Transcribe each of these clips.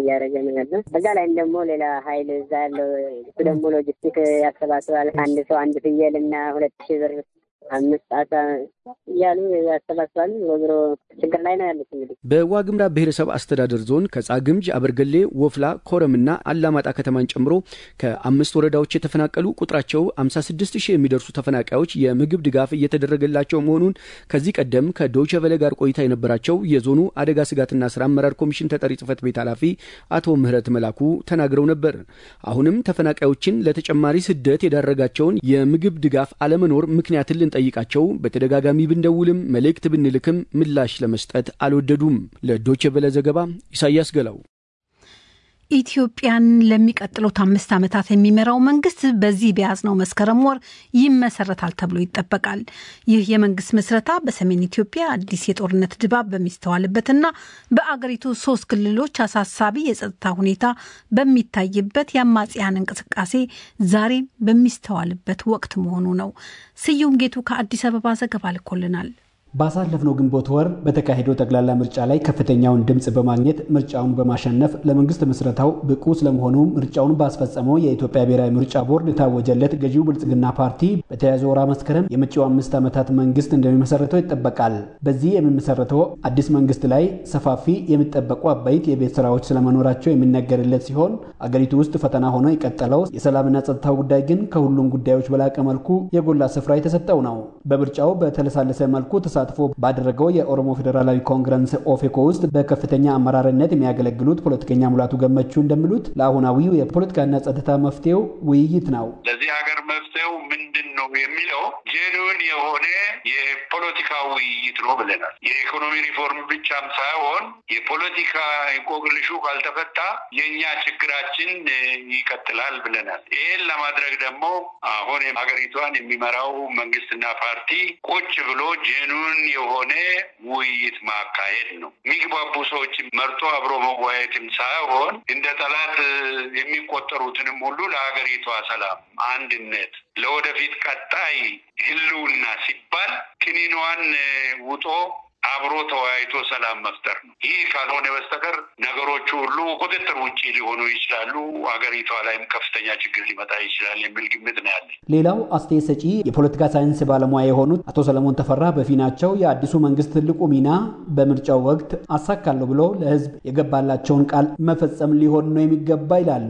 እያደረገ ነው ያለው። በዛ ላይም ደግሞ ሌላ ሀይል እዛ ያለው እሱ ደግሞ ሎጂስቲክ ያሰባስባል። አንድ ሰው አንድ ፍየል እና ሁለት ሺህ ብር አምስት ጣሳ እያሉ ያሰባስባሉ። ወግሮ ችግር ላይ ነው ያሉት። እንግዲህ በዋግምራ ብሔረሰብ አስተዳደር ዞን ከጻግምጅ፣ አበርገሌ፣ ወፍላ፣ ኮረምና አላማጣ ከተማን ጨምሮ ከአምስት ወረዳዎች የተፈናቀሉ ቁጥራቸው 56 ሺህ የሚደርሱ ተፈናቃዮች የምግብ ድጋፍ እየተደረገላቸው መሆኑን ከዚህ ቀደም ከዶይቼ ቬለ ጋር ቆይታ የነበራቸው የዞኑ አደጋ ስጋትና ስራ አመራር ኮሚሽን ተጠሪ ጽህፈት ቤት ኃላፊ አቶ ምህረት መላኩ ተናግረው ነበር። አሁንም ተፈናቃዮችን ለተጨማሪ ስደት የዳረጋቸውን የምግብ ድጋፍ አለመኖር ምክንያትን ልንጠይቃቸው በተደጋጋሚ ብንደውልም መልእክት ብንልክም ምላሽ ለመስጠት አልወደዱም። ለዶቼ ቬለ ዘገባ ኢሳያስ ገላው። ኢትዮጵያን ለሚቀጥሉት አምስት ዓመታት የሚመራው መንግስት በዚህ በያዝነው መስከረም ወር ይመሰረታል ተብሎ ይጠበቃል። ይህ የመንግስት ምስረታ በሰሜን ኢትዮጵያ አዲስ የጦርነት ድባብ በሚስተዋልበትና በአገሪቱ ሶስት ክልሎች አሳሳቢ የጸጥታ ሁኔታ በሚታይበት የአማጽያን እንቅስቃሴ ዛሬም በሚስተዋልበት ወቅት መሆኑ ነው። ስዩም ጌቱ ከአዲስ አበባ ዘገባ ልኮልናል። ባሳለፍነው ግንቦት ወር በተካሄደው ጠቅላላ ምርጫ ላይ ከፍተኛውን ድምፅ በማግኘት ምርጫውን በማሸነፍ ለመንግስት ምስረታው ብቁ ስለመሆኑ ምርጫውን ባስፈጸመው የኢትዮጵያ ብሔራዊ ምርጫ ቦርድ የታወጀለት ገዢው ብልጽግና ፓርቲ በተያዘው ወራ መስከረም የመጪው አምስት ዓመታት መንግስት እንደሚመሰረተው ይጠበቃል። በዚህ የሚመሰረተው አዲስ መንግስት ላይ ሰፋፊ የሚጠበቁ አበይት የቤት ስራዎች ስለመኖራቸው የሚነገርለት ሲሆን አገሪቱ ውስጥ ፈተና ሆኖ የቀጠለው የሰላምና ጸጥታው ጉዳይ ግን ከሁሉም ጉዳዮች በላቀ መልኩ የጎላ ስፍራ የተሰጠው ነው። በምርጫው በተለሳለሰ መልኩ ተሳትፎ ባደረገው የኦሮሞ ፌዴራላዊ ኮንግረስ ኦፌኮ ውስጥ በከፍተኛ አመራርነት የሚያገለግሉት ፖለቲከኛ ሙላቱ ገመቹ እንደሚሉት ለአሁናዊው የፖለቲካና ጸጥታ መፍትሄው ውይይት ነው። ለዚህ ሀገር መፍትሄው ምንድን ነው የሚለው ጄኑን የሆነ የፖለቲካ ውይይት ነው ብለናል። የኢኮኖሚ ሪፎርም ብቻም ሳይሆን የፖለቲካ እንቆቅልሹ ካልተፈታ የእኛ ችግራችን ይቀጥላል ብለናል። ይህን ለማድረግ ደግሞ አሁን ሀገሪቷን የሚመራው መንግስትና ፓርቲ ቁጭ ብሎ ጄኑን የሆነ ውይይት ማካሄድ ነው። የሚግባቡ ሰዎችን መርጦ አብሮ መወያየትም ሳይሆን እንደ ጠላት የሚቆጠሩትንም ሁሉ ለሀገሪቷ ሰላም፣ አንድነት፣ ለወደፊት ቀጣይ ህልውና ሲባል ክኒኗን ውጦ አብሮ ተወያይቶ ሰላም መፍጠር ነው። ይህ ካልሆነ በስተቀር ነገሮቹ ሁሉ ቁጥጥር ውጭ ሊሆኑ ይችላሉ። ሀገሪቷ ላይም ከፍተኛ ችግር ሊመጣ ይችላል የሚል ግምት ነው ያለኝ። ሌላው አስተያየት ሰጪ የፖለቲካ ሳይንስ ባለሙያ የሆኑት አቶ ሰለሞን ተፈራ በፊናቸው የአዲሱ መንግስት ትልቁ ሚና በምርጫው ወቅት አሳካለሁ ብሎ ለህዝብ የገባላቸውን ቃል መፈጸም ሊሆን ነው የሚገባ ይላሉ።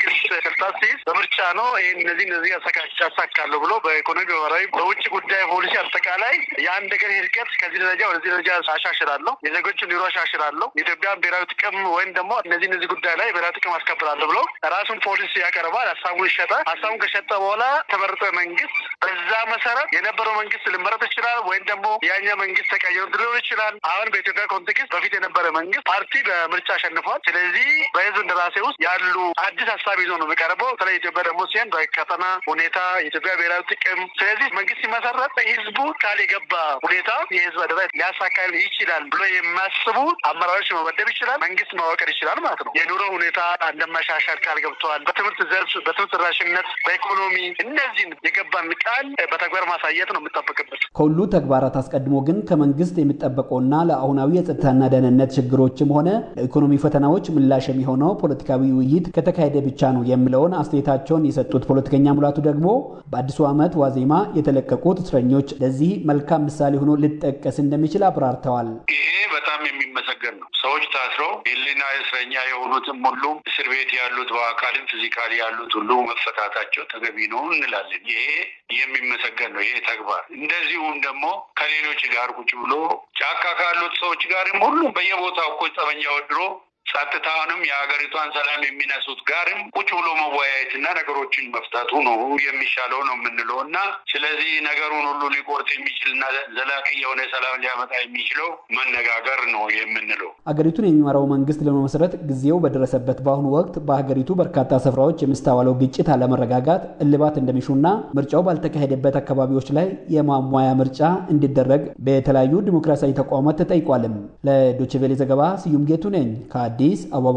ስልጣን ሲይዝ በምርጫ ነው ይህን እነዚህ እነዚህ ያሳካለሁ ብሎ በኢኮኖሚ በማህበራዊ፣ በውጭ ጉዳይ ፖሊሲ አጠቃላይ የአንድ ሀገር ሂድቀት ከዚህ ደረጃ ወደዚህ ደረጃ አሻሽላለሁ፣ የዜጎችን ኑሮ አሻሽላለሁ፣ የኢትዮጵያን ብሔራዊ ጥቅም ወይም ደግሞ እነዚህ እነዚህ ጉዳይ ላይ ብሔራዊ ጥቅም አስከብራለሁ ብሎ ራሱን ፖሊሲ ያቀርባል። ሀሳቡን ይሸጣል። ሀሳቡን ከሸጠ በኋላ ተመርጦ መንግስት በዛ መሰረት የነበረው መንግስት ልመረጥ ይችላል፣ ወይም ደግሞ ያኛ መንግስት ተቀይሮ ሊሆን ይችላል። አሁን በኢትዮጵያ ኮንቴክስት በፊት የነበረ መንግስት ፓርቲ በምርጫ አሸንፏል። ስለዚህ በህዝብ እንደራሴ ውስጥ ያሉ አዲስ ሀሳብ ይዞ ነው የሚቀርበው። በተለይ ኢትዮጵያ ደግሞ ሲሆን በቀጠና ሁኔታ የኢትዮጵያ ብሔራዊ ጥቅም። ስለዚህ መንግስት ሲመሰረት ህዝቡ ቃል የገባ ሁኔታ የህዝብ አደራ ሊያሳካ ይችላል ብሎ የሚያስቡ አመራሮች መመደብ ይችላል። መንግስት ማዋቀር ይችላል ማለት ነው። የኑሮ ሁኔታ እንደማሻሻል ቃል ገብተዋል። በትምህርት ዘርፍ፣ በትምህርት ተደራሽነት፣ በኢኮኖሚ እነዚህን የገባን ቃል በተግባር ማሳየት ነው የምጠበቅበት። ከሁሉ ተግባራት አስቀድሞ ግን ከመንግስት የሚጠበቀውና ለአሁናዊ የጸጥታና ደህንነት ችግሮችም ሆነ ለኢኮኖሚ ፈተናዎች ምላሽ የሚሆነው ፖለቲካዊ ውይይት ከተካሄደ ብቻ ነው የሚለውን አስተያየታቸውን የሰጡት ፖለቲከኛ ሙላቱ ደግሞ በአዲሱ ዓመት ዋዜማ የተለቀቁት እስረኞች ለዚህ መልካም ምሳሌ ሆኖ ሊጠቀስ እንደሚችል አብራርተዋል። ይሄ በጣም የሚመሰገን ነው። ሰዎች ታስረው የህሊና እስረኛ የሆኑትም ሁሉም እስር ቤት ያሉት በአካልም ፊዚካሊ ያሉት ሁሉ መፈታታቸው ተገቢ ነው እንላለን። ይሄ የሚመሰገን ነው ይሄ ተግባር። እንደዚሁም ደግሞ ከሌሎች ጋር ቁጭ ብሎ ጫካ ካሉት ሰዎች ጋርም ሁሉም በየቦታው እኮ ጠመንጃ ወድሮ ጸጥታውንም የሀገሪቷን ሰላም የሚነሱት ጋርም ቁጭ ብሎ መወያየትና ነገሮችን መፍታቱ ነው የሚሻለው ነው የምንለው እና ስለዚህ ነገሩን ሁሉ ሊቆርጥ የሚችልና ዘላቂ የሆነ ሰላም ሊያመጣ የሚችለው መነጋገር ነው የምንለው። አገሪቱን የሚመራው መንግስት ለመመስረት ጊዜው በደረሰበት በአሁኑ ወቅት በሀገሪቱ በርካታ ስፍራዎች የሚስተዋለው ግጭት፣ አለመረጋጋት እልባት እንደሚሹና ምርጫው ባልተካሄደበት አካባቢዎች ላይ የማሟያ ምርጫ እንዲደረግ በተለያዩ ዲሞክራሲያዊ ተቋማት ተጠይቋልም። ለዶችቬሌ ዘገባ ስዩም ጌቱ ነኝ አዲስ አበባ።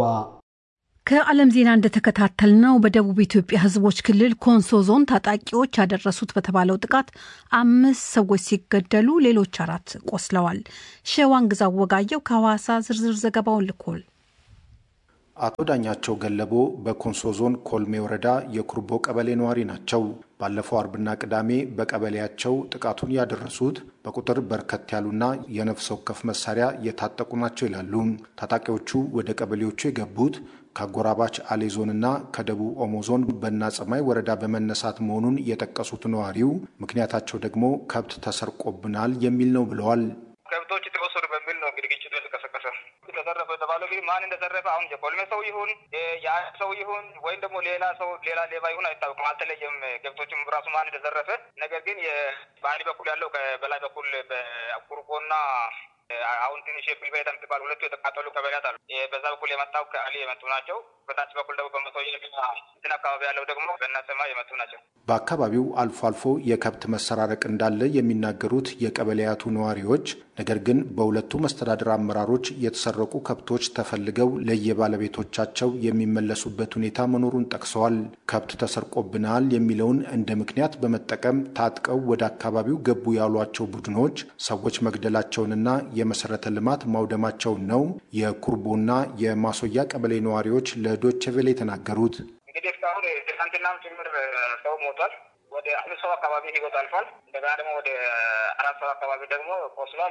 ከዓለም ዜና እንደተከታተልነው በደቡብ ኢትዮጵያ ሕዝቦች ክልል ኮንሶ ዞን ታጣቂዎች ያደረሱት በተባለው ጥቃት አምስት ሰዎች ሲገደሉ ሌሎች አራት ቆስለዋል። ሸዋን ግዛው ወጋየው ከሐዋሳ ዝርዝር ዘገባውን ልኮል አቶ ዳኛቸው ገለቦ በኮንሶ ዞን ኮልሜ ወረዳ የኩርቦ ቀበሌ ነዋሪ ናቸው። ባለፈው አርብና ቅዳሜ በቀበሌያቸው ጥቃቱን ያደረሱት በቁጥር በርከት ያሉና የነፍስ ወከፍ መሳሪያ የታጠቁ ናቸው ይላሉ። ታጣቂዎቹ ወደ ቀበሌዎቹ የገቡት ከአጎራባች አሌ ዞንና ከደቡብ ኦሞ ዞን በና ጸማይ ወረዳ በመነሳት መሆኑን የጠቀሱት ነዋሪው ምክንያታቸው ደግሞ ከብት ተሰርቆብናል የሚል ነው ብለዋል። ከብቶች ተወሰዱ በሚል ነው እንግዲህ ግጭቱ የተቀሰቀሰ። ተዘረፈ የተባለው ግን ማን እንደዘረፈ አሁን የኮልሜ ሰው ይሁን የአንድ ሰው ይሁን ወይም ደግሞ ሌላ ሰው ሌላ ሌባ ይሁን አይታወቅም፣ አልተለየም። ከብቶችም ራሱ ማን እንደዘረፈ ነገር ግን በአንድ በኩል ያለው በላይ በኩል በቁርቆና አሁን ትንሽ የፕልቤታ የምትባል ሁለቱ የተቃጠሉ ቀበሌያት አሉ። በዛ በኩል የመጣው ከአሊ የመጡ ናቸው። በታች በኩል ደግሞ በመቶየ እንትን አካባቢ ያለው ደግሞ በእናሰማ የመጡ ናቸው። በአካባቢው አልፎ አልፎ የከብት መሰራረቅ እንዳለ የሚናገሩት የቀበሌያቱ ነዋሪዎች፣ ነገር ግን በሁለቱ መስተዳድር አመራሮች የተሰረቁ ከብቶች ተፈልገው ለየባለቤቶቻቸው የሚመለሱበት ሁኔታ መኖሩን ጠቅሰዋል። ከብት ተሰርቆብናል የሚለውን እንደ ምክንያት በመጠቀም ታጥቀው ወደ አካባቢው ገቡ ያሏቸው ቡድኖች ሰዎች መግደላቸውንና የመሰረተ ልማት ማውደማቸውን ነው የኩርቦና የማሶያ ቀበሌ ነዋሪዎች ለዶቼ ቬለ የተናገሩት። እንግዲህ እስካሁን ትናንትናም ጭምር ሰው ሞቷል። ወደ አምስት ሰው አካባቢ ህይወት አልፏል። እንደገና ደግሞ ወደ አራት ሰው አካባቢ ደግሞ ቆስሏል።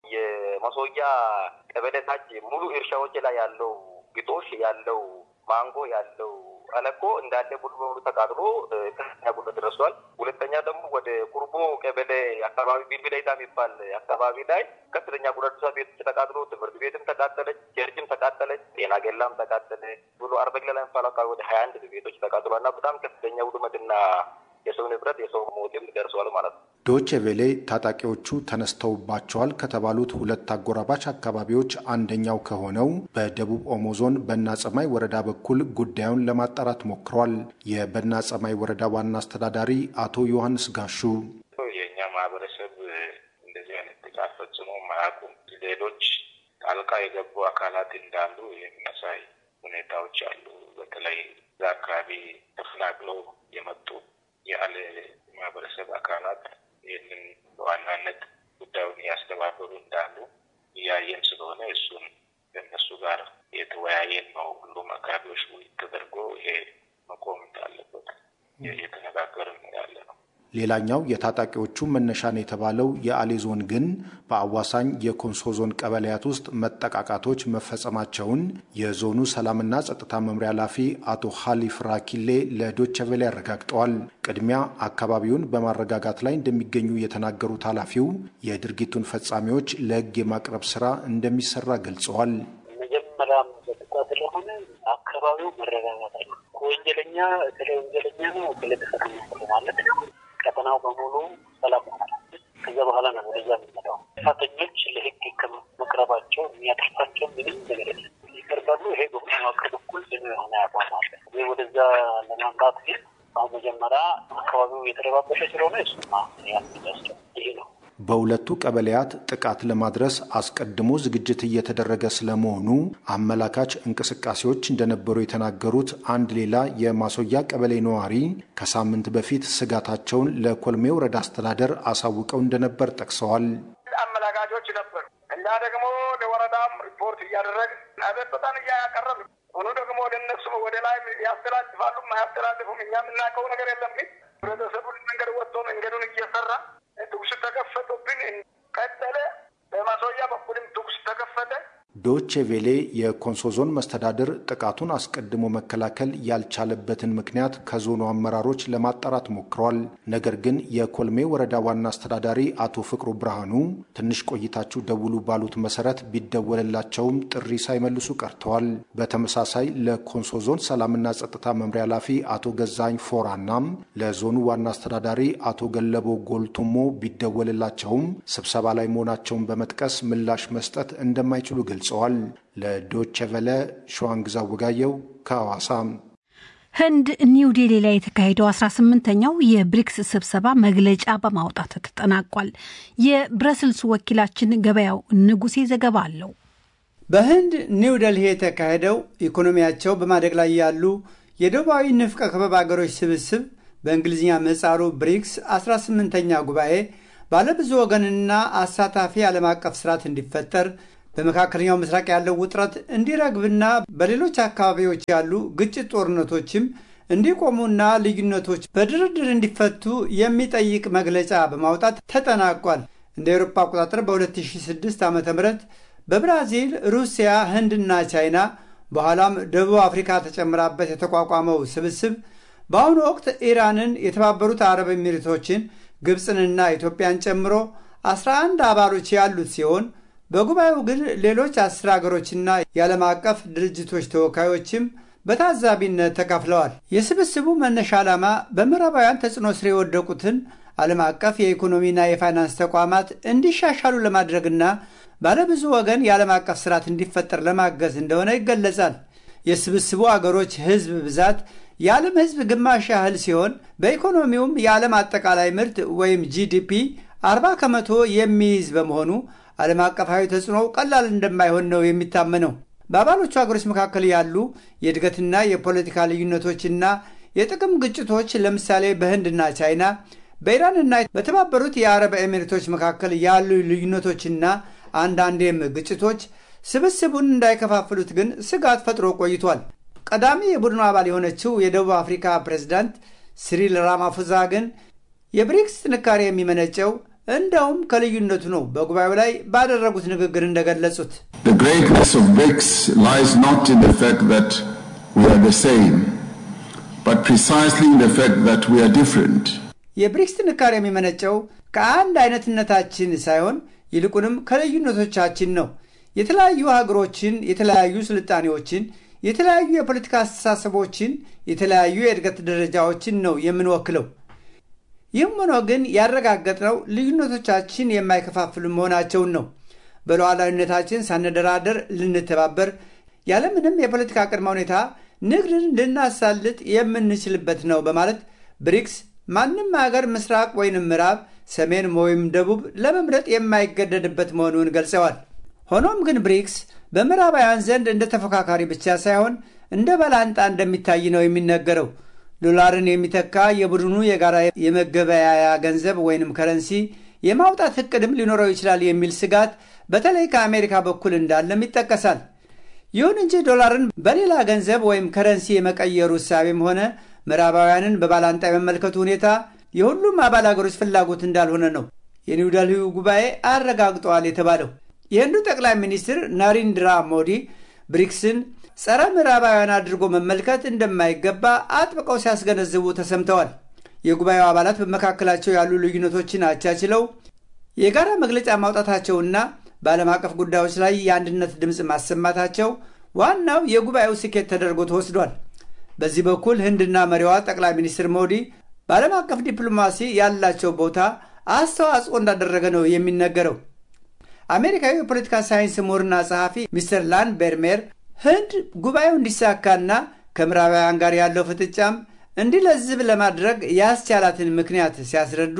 የማሶያ ቀበሌ ታች ሙሉ እርሻዎች ላይ ያለው ግጦሽ ያለው ማንጎ ያለው አለኮ እንዳለ ሙሉ በሙሉ ተቃጥሎ ከፍተኛ ጉዳት ደርሷል። ሁለተኛ ደግሞ ወደ ቁርቦ ቀበሌ አካባቢ ቢልቢላይታ የሚባል አካባቢ ላይ ከፍተኛ ጉዳት ደርሷል። ቤቶች ተቃጥሎ፣ ትምህርት ቤትም ተቃጠለች፣ ቸርችም ተቃጠለች፣ ጤና ጌላም ተቃጠለ ብሎ አርበግላ ላይ የሚባል አካባቢ ወደ ሀያ አንድ ቤቶች ተቃጥሏል እና በጣም ከፍተኛ ውድመትና የሰው ንብረት የሰው ሞትም ደርሰዋል ማለት ነው። ዶቼ ቬሌ ታጣቂዎቹ ተነስተውባቸዋል ከተባሉት ሁለት አጎራባች አካባቢዎች አንደኛው ከሆነው በደቡብ ኦሞ ዞን በና ጸማይ ወረዳ በኩል ጉዳዩን ለማጣራት ሞክሯል። የበና ጸማይ ወረዳ ዋና አስተዳዳሪ አቶ ዮሐንስ ጋሹ የእኛ ማህበረሰብ እንደዚህ አይነት ጥቃት ፈጽሞ ማያውቁም። ሌሎች ጣልቃ የገቡ አካላት እንዳሉ የሚያሳይ ሁኔታዎች አሉ። በተለይ እዛ አካባቢ ተፈናቅለው የመጡ ያለ ማህበረሰብ አካላት ይህንን በዋናነት ጉዳዩን እያስተባበሩ እንዳሉ እያየን ስለሆነ እሱን ከእነሱ ጋር የተወያየን ነው። ሁሉም አካባቢዎች ውይይት ተደርጎ ይሄ መቆም እንዳለበት እየተነጋገርን ያለ ነው። ሌላኛው የታጣቂዎቹ መነሻን የተባለው የአሌ ዞን ግን በአዋሳኝ የኮንሶ ዞን ቀበሌያት ውስጥ መጠቃቃቶች መፈጸማቸውን የዞኑ ሰላምና ጸጥታ መምሪያ ኃላፊ አቶ ሀሊፍ ራኪሌ ለዶቼ ቬለ አረጋግጠዋል። ቅድሚያ አካባቢውን በማረጋጋት ላይ እንደሚገኙ የተናገሩት ኃላፊው የድርጊቱን ፈጻሚዎች ለሕግ የማቅረብ ስራ እንደሚሰራ ገልጸዋል። መጀመሪያም ጸጥታ ስለሆነ አካባቢው መረጋጋት አለ። ወንጀለኛ ስለ ወንጀለኛ ነው ስለተፈጸመ ማለት ነው ቀጠናው በሙሉ ሰላም ሆናል። ከዛ በኋላ ነው ወደዛ የሚመጣው። ጥፋተኞች ለህግ ከመቅረባቸው የሚያጠፋቸው ምንም ነገር የለም። ይቀርባሉ። ይሄ በመዋቅር በኩል ጽኑ የሆነ አቋም አለ። ይህ ወደዛ ለማምጣት ግን አሁን መጀመሪያ አካባቢው የተረባበሸ ስለሆነ እሱማ ያስቸው ይሄ ነው። በሁለቱ ቀበሌያት ጥቃት ለማድረስ አስቀድሞ ዝግጅት እየተደረገ ስለመሆኑ አመላካች እንቅስቃሴዎች እንደነበሩ የተናገሩት አንድ ሌላ የማሶያ ቀበሌ ነዋሪ ከሳምንት በፊት ስጋታቸውን ለኮልሜ ወረዳ አስተዳደር አሳውቀው እንደነበር ጠቅሰዋል። አመላካቾች ነበሩ። እኛ ደግሞ ለወረዳም ሪፖርት እያደረግን አቤቱታን እያቀረብ ሆኖ ደግሞ ለነሱ ወደ ላይ ያስተላልፋሉ አያስተላልፉም እኛ የምናውቀው ነገር የለም። ግን ህብረተሰቡን መንገድ ወጥቶ መንገዱን እየሰራ ተኩስ ተከፈቱብን። ቀጠለ። በማሶያ በኩልም ተኩስ ተከፈተ። ዶቼ ቬሌ የኮንሶ ዞን መስተዳድር ጥቃቱን አስቀድሞ መከላከል ያልቻለበትን ምክንያት ከዞኑ አመራሮች ለማጣራት ሞክሯል። ነገር ግን የኮልሜ ወረዳ ዋና አስተዳዳሪ አቶ ፍቅሩ ብርሃኑ ትንሽ ቆይታችሁ ደውሉ ባሉት መሰረት ቢደወልላቸውም ጥሪ ሳይመልሱ ቀርተዋል። በተመሳሳይ ለኮንሶ ዞን ሰላምና ጸጥታ መምሪያ ኃላፊ አቶ ገዛኝ ፎራናም ለዞኑ ዋና አስተዳዳሪ አቶ ገለቦ ጎልቱሞ ቢደወልላቸውም ስብሰባ ላይ መሆናቸውን በመጥቀስ ምላሽ መስጠት እንደማይችሉ ገልጸዋል። ለዶቼ ቨለ ሸዋንግዛ ወጋየው ከሐዋሳ። ህንድ ኒው ዴሊ ላይ የተካሄደው 18ኛው የብሪክስ ስብሰባ መግለጫ በማውጣት ተጠናቋል። የብረስልስ ወኪላችን ገበያው ንጉሴ ዘገባ አለው። በህንድ ኒው ደልሂ የተካሄደው ኢኮኖሚያቸው በማደግ ላይ ያሉ የደቡባዊ ንፍቀ ክበብ አገሮች ስብስብ በእንግሊዝኛ ምህጻሩ ብሪክስ 18ኛ ጉባኤ ባለብዙ ወገንና አሳታፊ ዓለም አቀፍ ስርዓት እንዲፈጠር በመካከለኛው ምስራቅ ያለው ውጥረት እንዲረግብና በሌሎች አካባቢዎች ያሉ ግጭት ጦርነቶችም እንዲቆሙና ልዩነቶች በድርድር እንዲፈቱ የሚጠይቅ መግለጫ በማውጣት ተጠናቋል። እንደ አውሮፓ አቆጣጠር በ2006 ዓ ም በብራዚል፣ ሩሲያ፣ ህንድና ቻይና በኋላም ደቡብ አፍሪካ ተጨምራበት የተቋቋመው ስብስብ በአሁኑ ወቅት ኢራንን፣ የተባበሩት አረብ ኤሚሬቶችን፣ ግብፅንና ኢትዮጵያን ጨምሮ 11 አባሎች ያሉት ሲሆን በጉባኤው ግን ሌሎች አስር አገሮችና የዓለም አቀፍ ድርጅቶች ተወካዮችም በታዛቢነት ተካፍለዋል። የስብስቡ መነሻ ዓላማ በምዕራባውያን ተጽዕኖ ስር የወደቁትን ዓለም አቀፍ የኢኮኖሚና የፋይናንስ ተቋማት እንዲሻሻሉ ለማድረግና ባለብዙ ወገን የዓለም አቀፍ ስርዓት እንዲፈጠር ለማገዝ እንደሆነ ይገለጻል። የስብስቡ አገሮች ህዝብ ብዛት የዓለም ህዝብ ግማሽ ያህል ሲሆን በኢኮኖሚውም የዓለም አጠቃላይ ምርት ወይም ጂዲፒ 40 ከመቶ የሚይዝ በመሆኑ ዓለም አቀፋዊ ተጽዕኖው ቀላል እንደማይሆን ነው የሚታመነው። በአባሎቹ ሀገሮች መካከል ያሉ የእድገትና የፖለቲካ ልዩነቶችና የጥቅም ግጭቶች ለምሳሌ በህንድና ቻይና፣ በኢራንና በተባበሩት የአረብ ኤሚሬቶች መካከል ያሉ ልዩነቶችና አንዳንዴም ግጭቶች ስብስቡን እንዳይከፋፍሉት ግን ስጋት ፈጥሮ ቆይቷል። ቀዳሚ የቡድኑ አባል የሆነችው የደቡብ አፍሪካ ፕሬዝዳንት ሲሪል ራማፎዛ ግን የብሪክስ ጥንካሬ የሚመነጨው እንደውም ከልዩነቱ ነው በጉባኤው ላይ ባደረጉት ንግግር እንደገለጹት The greatness of BRICS lies not in the fact that we are the same, but precisely in the fact that we are different. የብሪክስ ጥንካሬ የሚመነጨው ከአንድ አይነትነታችን ሳይሆን ይልቁንም ከልዩነቶቻችን ነው። የተለያዩ ሀገሮችን፣ የተለያዩ ስልጣኔዎችን፣ የተለያዩ የፖለቲካ አስተሳሰቦችን፣ የተለያዩ የእድገት ደረጃዎችን ነው የምንወክለው። ይህም ሆኖ ግን ያረጋገጥነው ልዩነቶቻችን የማይከፋፍሉ መሆናቸውን ነው። በሉዓላዊነታችን ሳንደራደር ልንተባበር፣ ያለምንም የፖለቲካ ቅድመ ሁኔታ ንግድን ልናሳልጥ የምንችልበት ነው በማለት ብሪክስ ማንም ሀገር ምስራቅ ወይንም ምዕራብ፣ ሰሜን ወይም ደቡብ ለመምረጥ የማይገደድበት መሆኑን ገልጸዋል። ሆኖም ግን ብሪክስ በምዕራባውያን ዘንድ እንደ ተፎካካሪ ብቻ ሳይሆን እንደ ባላንጣ እንደሚታይ ነው የሚነገረው። ዶላርን የሚተካ የቡድኑ የጋራ የመገበያያ ገንዘብ ወይንም ከረንሲ የማውጣት እቅድም ሊኖረው ይችላል የሚል ስጋት በተለይ ከአሜሪካ በኩል እንዳለም ይጠቀሳል። ይሁን እንጂ ዶላርን በሌላ ገንዘብ ወይም ከረንሲ የመቀየሩ እሳቤም ሆነ ምዕራባውያንን በባላንጣ የመመልከቱ ሁኔታ የሁሉም አባል አገሮች ፍላጎት እንዳልሆነ ነው የኒውደልሂው ጉባኤ አረጋግጠዋል የተባለው። የህንዱ ጠቅላይ ሚኒስትር ናሪንድራ ሞዲ ብሪክስን ጸረ ምዕራባውያን አድርጎ መመልከት እንደማይገባ አጥብቀው ሲያስገነዝቡ ተሰምተዋል። የጉባኤው አባላት በመካከላቸው ያሉ ልዩነቶችን አቻችለው የጋራ መግለጫ ማውጣታቸውና በዓለም አቀፍ ጉዳዮች ላይ የአንድነት ድምፅ ማሰማታቸው ዋናው የጉባኤው ስኬት ተደርጎ ተወስዷል። በዚህ በኩል ህንድና መሪዋ ጠቅላይ ሚኒስትር ሞዲ በዓለም አቀፍ ዲፕሎማሲ ያላቸው ቦታ አስተዋጽኦ እንዳደረገ ነው የሚነገረው። አሜሪካዊ የፖለቲካ ሳይንስ ምሁርና ጸሐፊ ሚስተር ላን ቤርሜር ህንድ ጉባኤው እንዲሳካና ከምዕራባውያን ጋር ያለው ፍጥጫም እንዲለዝብ ለማድረግ ያስቻላትን ምክንያት ሲያስረዱ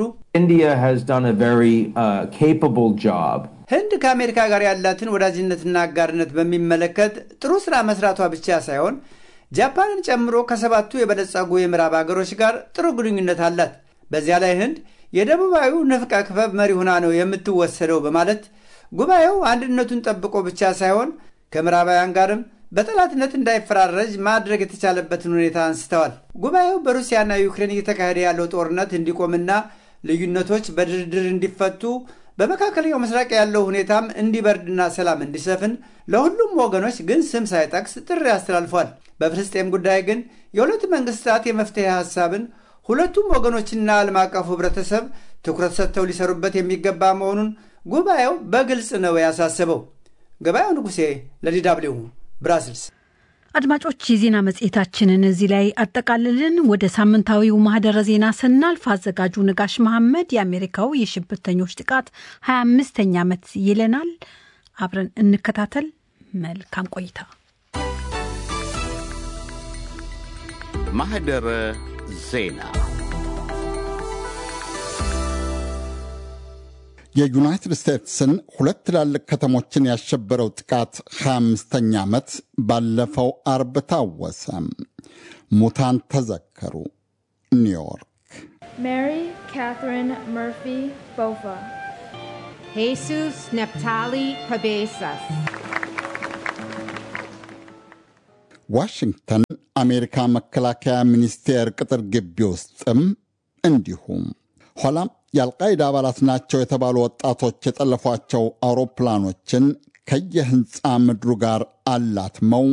ህንድ ከአሜሪካ ጋር ያላትን ወዳጅነትና አጋርነት በሚመለከት ጥሩ ስራ መስራቷ ብቻ ሳይሆን ጃፓንን ጨምሮ ከሰባቱ የበለጸጉ የምዕራብ ሀገሮች ጋር ጥሩ ግንኙነት አላት። በዚያ ላይ ህንድ የደቡባዊው ንፍቀ ክበብ መሪ ሆና ነው የምትወሰደው በማለት ጉባኤው አንድነቱን ጠብቆ ብቻ ሳይሆን ከምዕራባውያን ጋርም በጠላትነት እንዳይፈራረጅ ማድረግ የተቻለበትን ሁኔታ አንስተዋል። ጉባኤው በሩሲያና ዩክሬን እየተካሄደ ያለው ጦርነት እንዲቆምና ልዩነቶች በድርድር እንዲፈቱ በመካከለኛው ምስራቅ ያለው ሁኔታም እንዲበርድና ሰላም እንዲሰፍን ለሁሉም ወገኖች ግን ስም ሳይጠቅስ ጥሪ አስተላልፏል። በፍልስጤም ጉዳይ ግን የሁለት መንግስታት የመፍትሄ ሀሳብን ሁለቱም ወገኖችና ዓለም አቀፉ ህብረተሰብ ትኩረት ሰጥተው ሊሰሩበት የሚገባ መሆኑን ጉባኤው በግልጽ ነው ያሳሰበው። ገበያው ንጉሴ ለዲ ደብልዩ ብራስልስ። አድማጮች የዜና መጽሔታችንን እዚህ ላይ አጠቃልልን። ወደ ሳምንታዊው ማህደረ ዜና ስናልፍ አዘጋጁ ንጋሽ መሐመድ የአሜሪካው የሽብርተኞች ጥቃት 25ኛ ዓመት ይለናል። አብረን እንከታተል። መልካም ቆይታ። ማህደረ ዜና የዩናይትድ ስቴትስን ሁለት ትላልቅ ከተሞችን ያሸበረው ጥቃት 25ኛ ዓመት ባለፈው አርብ ታወሰ። ሙታን ተዘከሩ። ኒውዮርክ ሜሪ ካትሪን መርፊ ቦፋ Jesus Neptali Cabezas. ዋሽንግተን አሜሪካ መከላከያ ሚኒስቴር ቅጥር ግቢ ውስጥም እንዲሁም ኋላም የአልቃይዳ አባላት ናቸው የተባሉ ወጣቶች የጠለፏቸው አውሮፕላኖችን ከየህንፃ ምድሩ ጋር አላትመው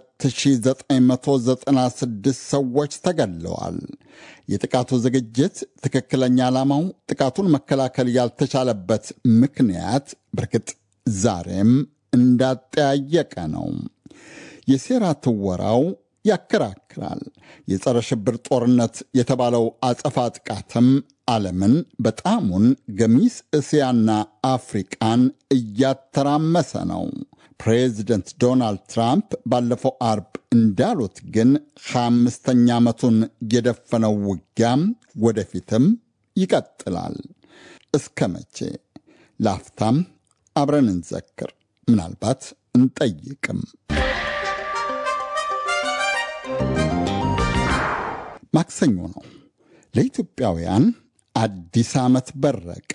2996 ሰዎች ተገድለዋል። የጥቃቱ ዝግጅት ትክክለኛ ዓላማው ጥቃቱን መከላከል ያልተቻለበት ምክንያት በርግጥ ዛሬም እንዳጠያየቀ ነው። የሴራ ትወራው ያከራክራል። የጸረ ሽብር ጦርነት የተባለው አጸፋ ጥቃትም ዓለምን በጣሙን ገሚስ እስያና አፍሪቃን እያተራመሰ ነው። ፕሬዚደንት ዶናልድ ትራምፕ ባለፈው አርብ እንዳሉት ግን ሃያ አምስተኛ ዓመቱን የደፈነው ውጊያም ወደፊትም ይቀጥላል። እስከ መቼ? ላፍታም አብረን እንዘክር፣ ምናልባት እንጠይቅም። ማክሰኞ ነው። ለኢትዮጵያውያን አዲስ ዓመት በረቀ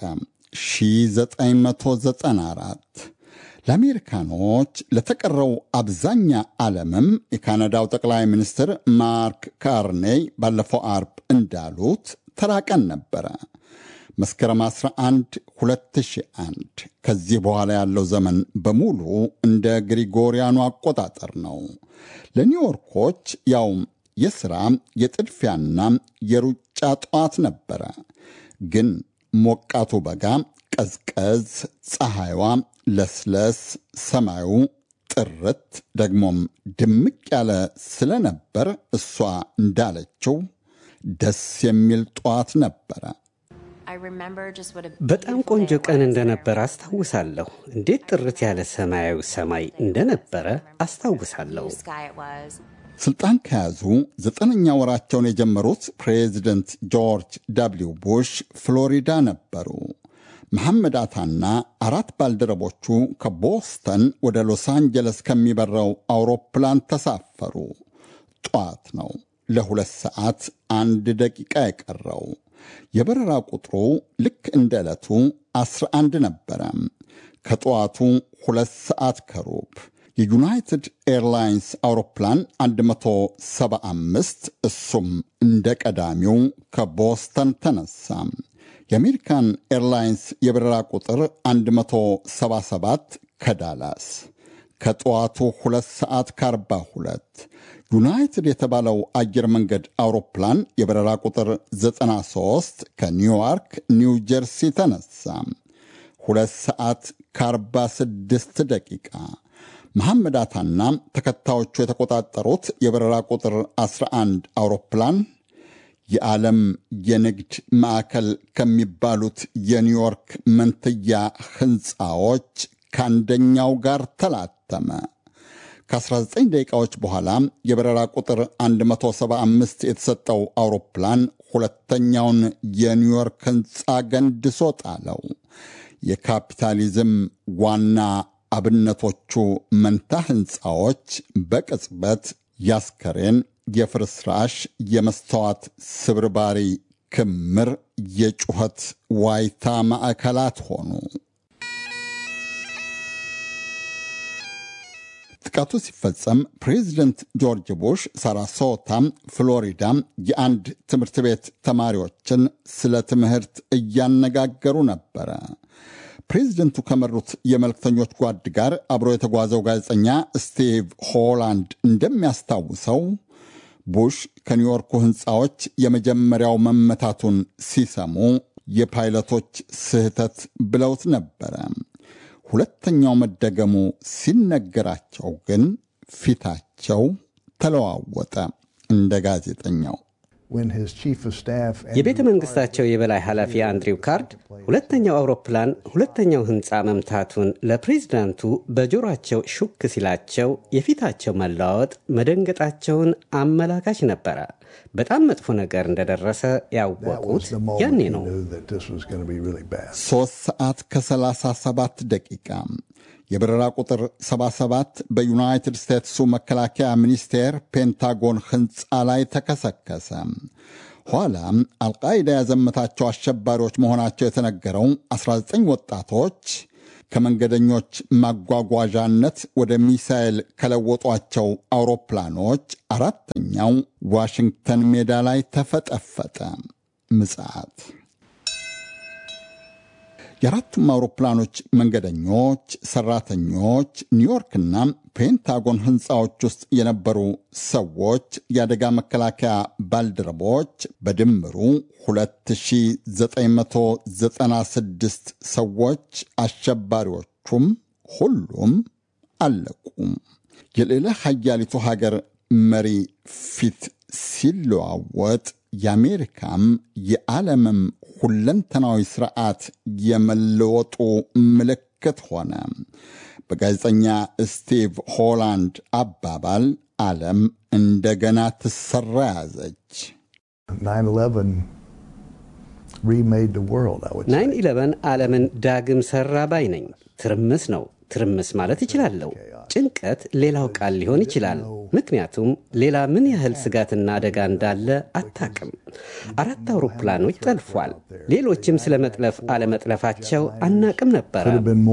1994። ለአሜሪካኖች ለተቀረው አብዛኛ ዓለምም የካናዳው ጠቅላይ ሚኒስትር ማርክ ካርኔይ ባለፈው አርብ እንዳሉት ተራቀን ነበረ። መስከረም 11 2001 ከዚህ በኋላ ያለው ዘመን በሙሉ እንደ ግሪጎሪያኑ አቆጣጠር ነው። ለኒውዮርኮች ያውም የሥራ የጥድፊያና የሩጫ ጠዋት ነበረ። ግን ሞቃቱ በጋ ቀዝቀዝ፣ ፀሐይዋ ለስለስ፣ ሰማዩ ጥርት ደግሞም ድምቅ ያለ ስለነበር እሷ እንዳለችው ደስ የሚል ጠዋት ነበረ። በጣም ቆንጆ ቀን እንደነበረ አስታውሳለሁ። እንዴት ጥርት ያለ ሰማያዊ ሰማይ እንደነበረ አስታውሳለሁ። ስልጣን ከያዙ ዘጠነኛ ወራቸውን የጀመሩት ፕሬዚደንት ጆርጅ ደብሊው ቡሽ ፍሎሪዳ ነበሩ። መሐመድ አታና አራት ባልደረቦቹ ከቦስተን ወደ ሎስ አንጀለስ ከሚበረው አውሮፕላን ተሳፈሩ። ጠዋት ነው። ለሁለት ሰዓት አንድ ደቂቃ የቀረው የበረራ ቁጥሩ ልክ እንደ ዕለቱ 11 ነበረ። ከጠዋቱ ሁለት ሰዓት ከሩብ የዩናይትድ ኤርላይንስ አውሮፕላን 175 እሱም እንደ ቀዳሚው ከቦስተን ተነሳ። የአሜሪካን ኤርላይንስ የበረራ ቁጥር 177 ከዳላስ ከጠዋቱ 2 ሰዓት ከ42 ዩናይትድ የተባለው አየር መንገድ አውሮፕላን የበረራ ቁጥር 93 ከኒውዮርክ ኒው ጀርሲ ተነሳ። 2 ሰዓት ከ46 ደቂቃ መሐመድ አታና ተከታዮቹ የተቆጣጠሩት የበረራ ቁጥር 11 አውሮፕላን የዓለም የንግድ ማዕከል ከሚባሉት የኒውዮርክ መንትያ ሕንፃዎች ከአንደኛው ጋር ተላተመ። ከ19 ደቂቃዎች በኋላ የበረራ ቁጥር 175 የተሰጠው አውሮፕላን ሁለተኛውን የኒውዮርክ ሕንፃ ገንድሶ ጣለው። የካፒታሊዝም ዋና አብነቶቹ መንታ ሕንፃዎች በቅጽበት ያስከሬን፣ የፍርስራሽ፣ የመስተዋት ስብርባሪ ክምር፣ የጩኸት ዋይታ ማዕከላት ሆኑ። ጥቃቱ ሲፈጸም ፕሬዚደንት ጆርጅ ቡሽ ሳራሶታ ፍሎሪዳ የአንድ ትምህርት ቤት ተማሪዎችን ስለ ትምህርት እያነጋገሩ ነበረ። ፕሬዚደንቱ ከመሩት የመልክተኞች ጓድ ጋር አብሮ የተጓዘው ጋዜጠኛ ስቲቭ ሆላንድ እንደሚያስታውሰው ቡሽ ከኒውዮርኩ ሕንፃዎች የመጀመሪያው መመታቱን ሲሰሙ የፓይለቶች ስህተት ብለውት ነበረ። ሁለተኛው መደገሙ ሲነገራቸው ግን ፊታቸው ተለዋወጠ። እንደ ጋዜጠኛው የቤተ መንግስታቸው የበላይ ኃላፊ አንድሪው ካርድ ሁለተኛው አውሮፕላን ሁለተኛው ህንፃ መምታቱን ለፕሬዚዳንቱ በጆሯቸው ሹክ ሲላቸው የፊታቸው መለዋወጥ መደንገጣቸውን አመላካች ነበረ። በጣም መጥፎ ነገር እንደደረሰ ያወቁት ያኔ ነው። ሦስት ሰዓት ከ37 ደቂቃ የበረራ ቁጥር 77 በዩናይትድ ስቴትሱ መከላከያ ሚኒስቴር ፔንታጎን ሕንፃ ላይ ተከሰከሰ። ኋላም አልቃይዳ ያዘመታቸው አሸባሪዎች መሆናቸው የተነገረው 19 ወጣቶች ከመንገደኞች ማጓጓዣነት ወደ ሚሳኤል ከለወጧቸው አውሮፕላኖች አራተኛው ዋሽንግተን ሜዳ ላይ ተፈጠፈጠ። ምጽዓት የአራቱም አውሮፕላኖች መንገደኞች፣ ሰራተኞች፣ ኒውዮርክና ፔንታጎን ህንፃዎች ውስጥ የነበሩ ሰዎች፣ የአደጋ መከላከያ ባልደረቦች በድምሩ 2996 ሰዎች አሸባሪዎቹም ሁሉም አለቁ። የሌላ ሀያሊቱ ሀገር መሪ ፊት ሲለዋወጥ የአሜሪካም የዓለምም ሁለንተናዊ ስርዓት የመለወጡ ምልክት ሆነ። በጋዜጠኛ ስቲቭ ሆላንድ አባባል ዓለም እንደገና ትሰራ ያዘች። ናይን ኢለቨን ዓለምን ዳግም ሰራ ባይ ነኝ። ትርምስ ነው። ትርምስ ማለት ይችላለሁ። ጭንቀት ሌላው ቃል ሊሆን ይችላል። ምክንያቱም ሌላ ምን ያህል ስጋትና አደጋ እንዳለ አታቅም። አራት አውሮፕላኖች ጠልፏል። ሌሎችም ስለ መጥለፍ አለመጥለፋቸው አናቅም ነበረ።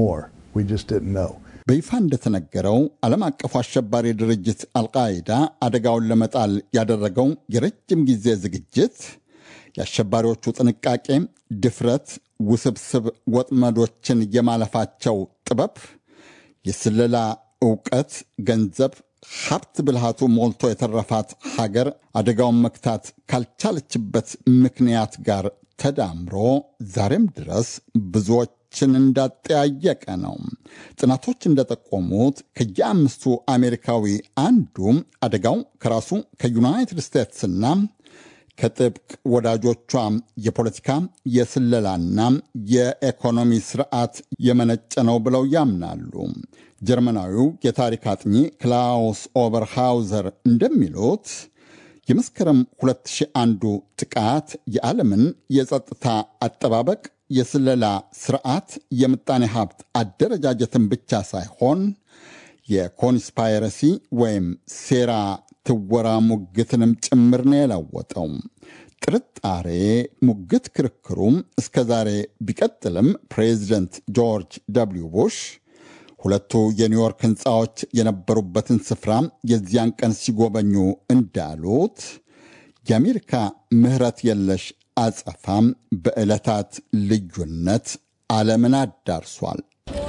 በይፋ እንደተነገረው ዓለም አቀፉ አሸባሪ ድርጅት አልቃይዳ አደጋውን ለመጣል ያደረገው የረጅም ጊዜ ዝግጅት የአሸባሪዎቹ ጥንቃቄ፣ ድፍረት፣ ውስብስብ ወጥመዶችን የማለፋቸው ጥበብ፣ የስለላ ዕውቀት፣ ገንዘብ፣ ሀብት ብልሃቱ ሞልቶ የተረፋት ሀገር አደጋውን መክታት ካልቻለችበት ምክንያት ጋር ተዳምሮ ዛሬም ድረስ ብዙዎችን እንዳጠያየቀ ነው። ጥናቶች እንደጠቆሙት ከየአምስቱ አሜሪካዊ አንዱ አደጋው ከራሱ ከዩናይትድ ስቴትስና ከጥብቅ ወዳጆቿ የፖለቲካ የስለላና የኢኮኖሚ ስርዓት የመነጨ ነው ብለው ያምናሉ። ጀርመናዊው የታሪክ አጥኚ ክላውስ ኦበርሃውዘር እንደሚሉት የመስከረም 2001 ጥቃት የዓለምን የጸጥታ አጠባበቅ፣ የስለላ ስርዓት፣ የምጣኔ ሀብት አደረጃጀትን ብቻ ሳይሆን የኮንስፓይረሲ ወይም ሴራ ትወራ ሙግትንም ጭምር ነው የለወጠው። ጥርጣሬ፣ ሙግት፣ ክርክሩም እስከ ዛሬ ቢቀጥልም ፕሬዚደንት ጆርጅ ደብሊው ቡሽ ሁለቱ የኒውዮርክ ህንፃዎች የነበሩበትን ስፍራ የዚያን ቀን ሲጎበኙ እንዳሉት የአሜሪካ ምህረት የለሽ አጸፋም በዕለታት ልዩነት ዓለምን አዳርሷል።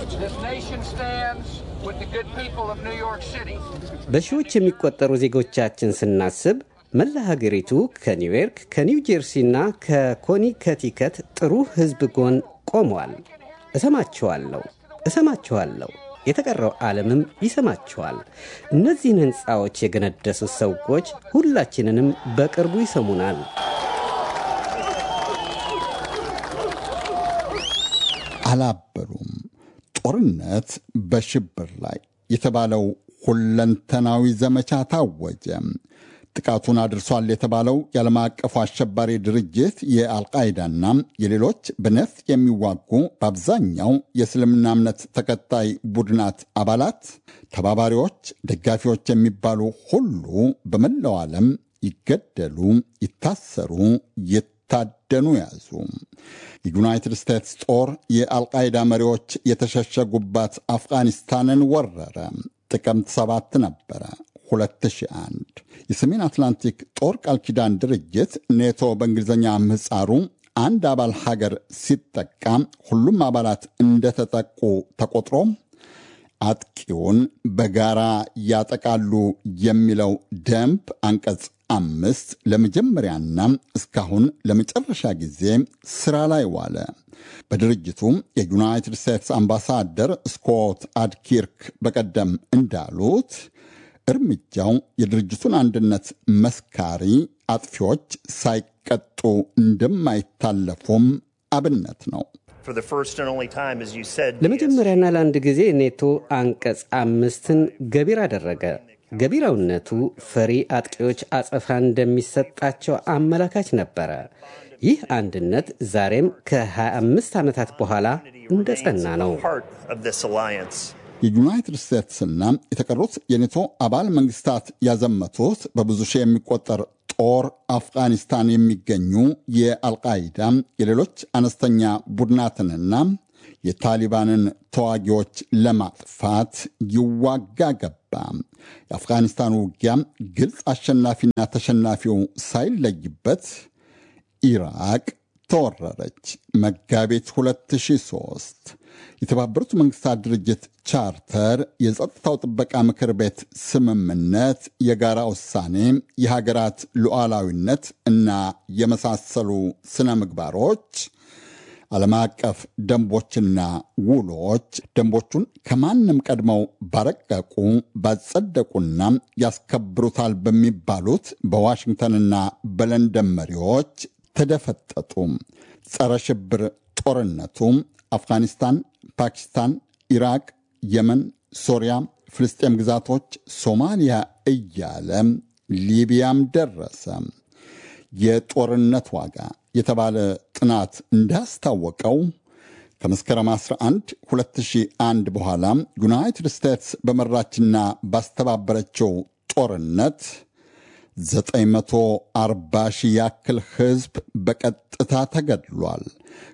በሺዎች የሚቆጠሩ ዜጎቻችን ስናስብ መላ ሀገሪቱ ከኒውዮርክ ከኒው ጀርሲና ከኮኒከቲከት ጥሩ ህዝብ ጎን ቆመዋል። እሰማችኋለሁ እሰማችኋለሁ። የተቀረው ዓለምም ይሰማችኋል። እነዚህን ሕንፃዎች የገነደሱት ሰዎች ሁላችንንም በቅርቡ ይሰሙናል። አላበሉም። ጦርነት በሽብር ላይ የተባለው ሁለንተናዊ ዘመቻ ታወጀ። ጥቃቱን አድርሷል የተባለው የዓለም አቀፉ አሸባሪ ድርጅት የአልቃይዳና የሌሎች በነፍጥ የሚዋጉ በአብዛኛው የእስልምና እምነት ተከታይ ቡድናት አባላት፣ ተባባሪዎች፣ ደጋፊዎች የሚባሉ ሁሉ በመላው ዓለም ይገደሉ፣ ይታሰሩ፣ ይታደኑ ያዙ። የዩናይትድ ስቴትስ ጦር የአልቃይዳ መሪዎች የተሸሸጉባት አፍጋኒስታንን ወረረ። ጥቅምት ሰባት ነበረ 2001 የሰሜን አትላንቲክ ጦር ቃል ኪዳን ድርጅት ኔቶ በእንግሊዝኛ ምህፃሩ አንድ አባል ሀገር ሲጠቃ ሁሉም አባላት እንደተጠቁ ተቆጥሮ አጥቂውን በጋራ ያጠቃሉ የሚለው ደንብ አንቀጽ አምስት ለመጀመሪያና እስካሁን ለመጨረሻ ጊዜ ስራ ላይ ዋለ። በድርጅቱ የዩናይትድ ስቴትስ አምባሳደር ስኮት አድኪርክ በቀደም እንዳሉት እርምጃው የድርጅቱን አንድነት መስካሪ አጥፊዎች ሳይቀጡ እንደማይታለፉም አብነት ነው። ለመጀመሪያና ለአንድ ጊዜ ኔቶ አንቀጽ አምስትን ገቢር አደረገ። ገቢራዊነቱ ፈሪ አጥቂዎች አጸፋ እንደሚሰጣቸው አመላካች ነበረ። ይህ አንድነት ዛሬም ከ25 ዓመታት በኋላ እንደ ጸና ነው። የዩናይትድ ስቴትስና የተቀሩት የኔቶ አባል መንግስታት ያዘመቱት በብዙ ሺህ የሚቆጠር ጦር አፍጋኒስታን የሚገኙ የአልቃይዳ የሌሎች አነስተኛ ቡድናትንና የታሊባንን ተዋጊዎች ለማጥፋት ይዋጋ ገባ። የአፍጋኒስታኑ ውጊያ ግልጽ አሸናፊና ተሸናፊው ሳይለይበት ኢራቅ ተወረረች። መጋቢት 2003 የተባበሩት መንግስታት ድርጅት ቻርተር፣ የጸጥታው ጥበቃ ምክር ቤት ስምምነት፣ የጋራ ውሳኔ፣ የሀገራት ሉዓላዊነት እና የመሳሰሉ ስነ ምግባሮች ዓለም አቀፍ ደንቦችና ውሎች ደንቦቹን ከማንም ቀድመው ባረቀቁ ባጸደቁና ያስከብሩታል በሚባሉት በዋሽንግተንና በለንደን መሪዎች ተደፈጠጡ። ጸረ ሽብር ጦርነቱ አፍጋኒስታን፣ ፓኪስታን፣ ኢራቅ፣ የመን፣ ሶሪያ፣ ፍልስጤም ግዛቶች፣ ሶማሊያ እያለ ሊቢያም ደረሰ። የጦርነት ዋጋ የተባለ ጥናት እንዳስታወቀው ከመስከረም 11 2001 በኋላ ዩናይትድ ስቴትስ በመራችና ባስተባበረችው ጦርነት 940 ሺህ ያክል ሕዝብ በቀጥታ ተገድሏል።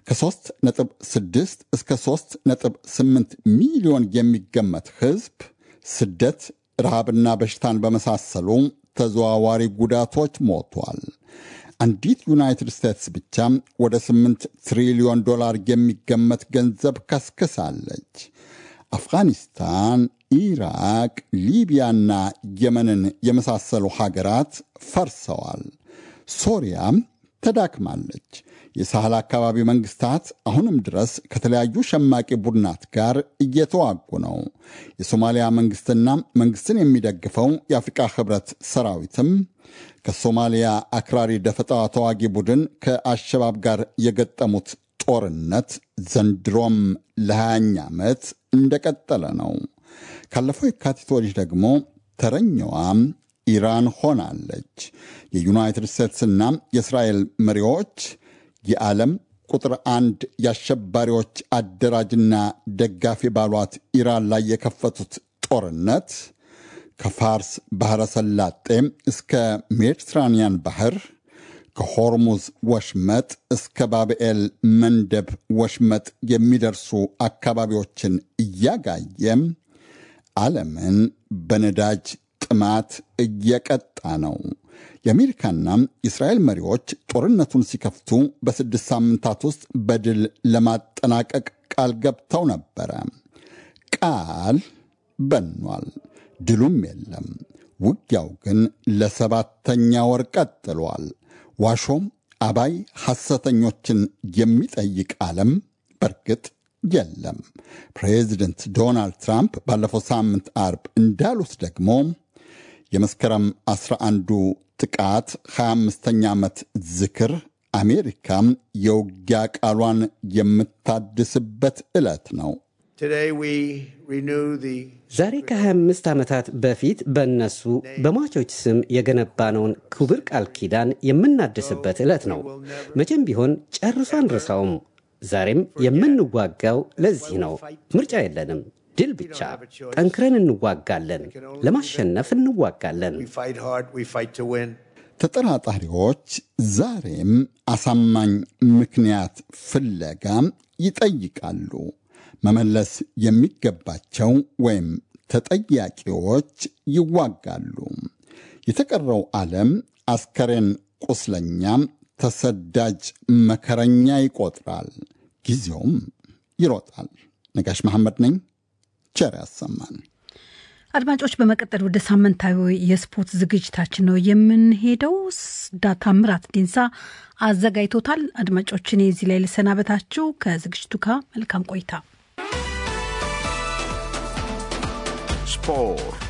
ከ3.6 እስከ 3.8 ሚሊዮን የሚገመት ሕዝብ ስደት፣ ረሃብና በሽታን በመሳሰሉ ተዘዋዋሪ ጉዳቶች ሞቷል። አንዲት ዩናይትድ ስቴትስ ብቻ ወደ 8 ትሪሊዮን ዶላር የሚገመት ገንዘብ ከስክሳለች። አፍጋኒስታን፣ ኢራቅ፣ ሊቢያና የመንን የመሳሰሉ ሀገራት ፈርሰዋል። ሶሪያም ተዳክማለች። የሳህል አካባቢ መንግስታት አሁንም ድረስ ከተለያዩ ሸማቂ ቡድናት ጋር እየተዋጉ ነው። የሶማሊያ መንግስትና መንግስትን የሚደግፈው የአፍሪቃ ህብረት ሰራዊትም ከሶማሊያ አክራሪ ደፈጣ ተዋጊ ቡድን ከአሸባብ ጋር የገጠሙት ጦርነት ዘንድሮም ለሃያኛ ዓመት እንደቀጠለ ነው። ካለፈው የካቲት ወዲህ ደግሞ ተረኛዋም ኢራን ሆናለች። የዩናይትድ ስቴትስና የእስራኤል መሪዎች የዓለም ቁጥር አንድ የአሸባሪዎች አደራጅና ደጋፊ ባሏት ኢራን ላይ የከፈቱት ጦርነት ከፋርስ ባሕረ ሰላጤ እስከ ሜዲትራንያን ባህር ከሆርሙዝ ወሽመጥ እስከ ባብኤል መንደብ ወሽመጥ የሚደርሱ አካባቢዎችን እያጋየ ዓለምን በነዳጅ ጥማት እየቀጣ ነው። የአሜሪካና የእስራኤል መሪዎች ጦርነቱን ሲከፍቱ በስድስት ሳምንታት ውስጥ በድል ለማጠናቀቅ ቃል ገብተው ነበረ። ቃል በኗል፣ ድሉም የለም። ውጊያው ግን ለሰባተኛ ወር ቀጥሏል። ዋሾም አባይ ሐሰተኞችን የሚጠይቅ ዓለም በርግጥ የለም። ፕሬዚደንት ዶናልድ ትራምፕ ባለፈው ሳምንት አርብ እንዳሉት ደግሞ የመስከረም 11ዱ ጥቃት 25ኛ ዓመት ዝክር አሜሪካም የውጊያ ቃሏን የምታድስበት ዕለት ነው። ዛሬ ከ25 ዓመታት በፊት በእነሱ በሟቾች ስም የገነባነውን ክቡር ቃል ኪዳን የምናድስበት ዕለት ነው። መቼም ቢሆን ጨርሶ አንረሳውም። ዛሬም የምንዋጋው ለዚህ ነው። ምርጫ የለንም። ድል ብቻ። ጠንክረን እንዋጋለን። ለማሸነፍ እንዋጋለን። ተጠራጣሪዎች ዛሬም አሳማኝ ምክንያት ፍለጋ ይጠይቃሉ። መመለስ የሚገባቸው ወይም ተጠያቂዎች ይዋጋሉ። የተቀረው ዓለም አስከሬን ቁስለኛ፣ ተሰዳጅ መከረኛ ይቆጥራል። ጊዜውም ይሮጣል። ነጋሽ መሐመድ ነኝ። ቸር ያሰማን። አድማጮች፣ በመቀጠል ወደ ሳምንታዊ የስፖርት ዝግጅታችን ነው የምንሄደው። ታምራት ዲንሳ አዘጋጅቶታል። አድማጮች፣ እኔ እዚህ ላይ ልሰናበታችሁ። ከዝግጅቱ ጋር መልካም ቆይታ። ስፖርት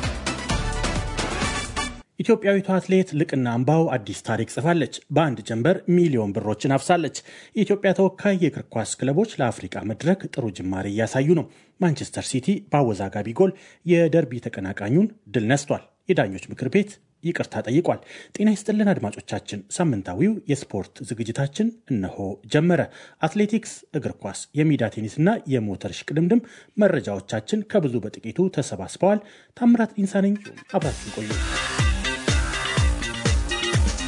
ኢትዮጵያዊቷ አትሌት ልቅና አምባው አዲስ ታሪክ ጽፋለች። በአንድ ጀንበር ሚሊዮን ብሮችን አፍሳለች። የኢትዮጵያ ተወካይ የእግር ኳስ ክለቦች ለአፍሪቃ መድረክ ጥሩ ጅማሬ እያሳዩ ነው። ማንቸስተር ሲቲ በአወዛጋቢ ጎል የደርቢ ተቀናቃኙን ድል ነስቷል። የዳኞች ምክር ቤት ይቅርታ ጠይቋል። ጤና ይስጥልን አድማጮቻችን፣ ሳምንታዊው የስፖርት ዝግጅታችን እነሆ ጀመረ። አትሌቲክስ፣ እግር ኳስ፣ የሜዳ ቴኒስና የሞተር ሽቅድምድም መረጃዎቻችን ከብዙ በጥቂቱ ተሰባስበዋል። ታምራት ዲንሳ ነኝ። አብራችን ቆዩ።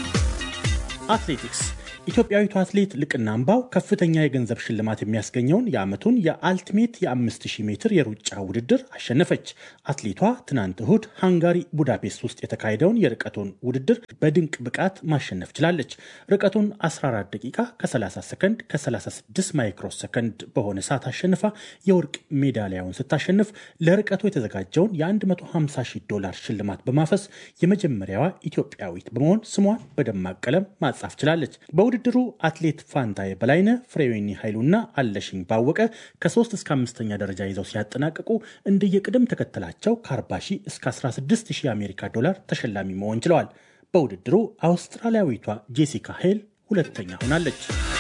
አትሌቲክስ ኢትዮጵያዊቱ አትሌት ልቅና አምባው ከፍተኛ የገንዘብ ሽልማት የሚያስገኘውን የዓመቱን የአልቲሜት የ5000 ሜትር የሩጫ ውድድር አሸነፈች። አትሌቷ ትናንት እሁድ ሃንጋሪ ቡዳፔስት ውስጥ የተካሄደውን የርቀቱን ውድድር በድንቅ ብቃት ማሸነፍ ችላለች። ርቀቱን 14 ደቂቃ ከ30 ሰከንድ ከ36 ማይክሮ ሰከንድ በሆነ ሰዓት አሸንፋ የወርቅ ሜዳሊያውን ስታሸንፍ ለርቀቱ የተዘጋጀውን የ150 ሺህ ዶላር ሽልማት በማፈስ የመጀመሪያዋ ኢትዮጵያዊት በመሆን ስሟን በደማቅ ቀለም ማጻፍ ችላለች። በውድድሩ አትሌት ፋንታዬ በላይነ፣ ፍሬዌኒ ኃይሉና አለሽኝ ባወቀ ከ3 እስከ አምስተኛ ደረጃ ይዘው ሲያጠናቅቁ እንደየቅደም ተከተላቸው ከ40 ሺህ እስከ 16 ሺህ የአሜሪካ ዶላር ተሸላሚ መሆን ችለዋል። በውድድሩ አውስትራሊያዊቷ ጄሲካ ሄል ሁለተኛ ሆናለች።